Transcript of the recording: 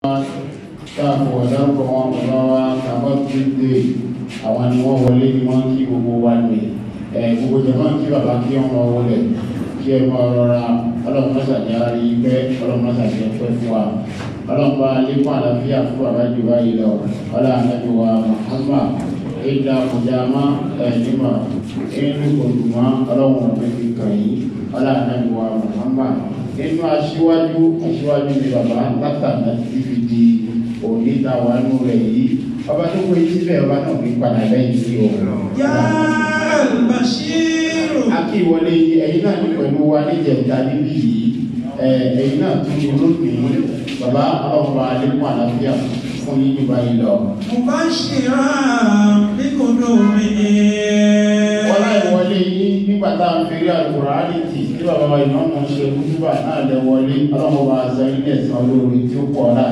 káàpọ̀ ọ̀dọ́kọ̀ wọn bàbá wa kàbọ̀ gbígbé àwọn ni wọ́n wọlé ni wọ́n kí gbogbo wa nì ẹ̀ gbogbo jẹ̀mọ́ kí bàbá kí wọ́n máa wọlé kí ẹ máa rọra ọlọ́run mọ́sàdé arí pẹ́ ọlọ́run mọ́sàdé pẹ́ fún wa ọlọ́run bá lékún àlàáfíà fún bàbá jù báyìí lọ ọlọ́run ànábì wa Muhammad ìdá kùjàmá ẹ̀ẹ́dìmọ̀ inú kòtùmọ́ ọlọ́run ọ̀gbẹ́ fi kàn yín ọlọ́run ànábì wa Muhammad inú aṣíwájú aṣíwájú ni bàbá látàná ti fi di òní ta wà nù rẹ̀ yìí ọba tó kó etí bẹ́ẹ̀ ọba náà fi padà lẹ́yìn sí o. Ya Bashiru. akí ìwọlé yìí ẹ̀yin náà ní pẹ̀lú wa níjẹ̀ta níbí yìí ẹ̀ ẹ̀yin náà tún ní lónìí bàbá ọlọ́run alẹ́kùn àlàáfíà fún yín nípa yìí lọ. Mubashiran bi kudumin. wọ́n láì wọlé yín nígbà tá à ń fi rí àlùkùránì tì tí bàbá wa ìmọ̀ ọ̀nà ṣe kútúbà náà lẹ wọlé ọlọ́run bá sọ ilé ẹ̀sán olóore tí ó pọ̀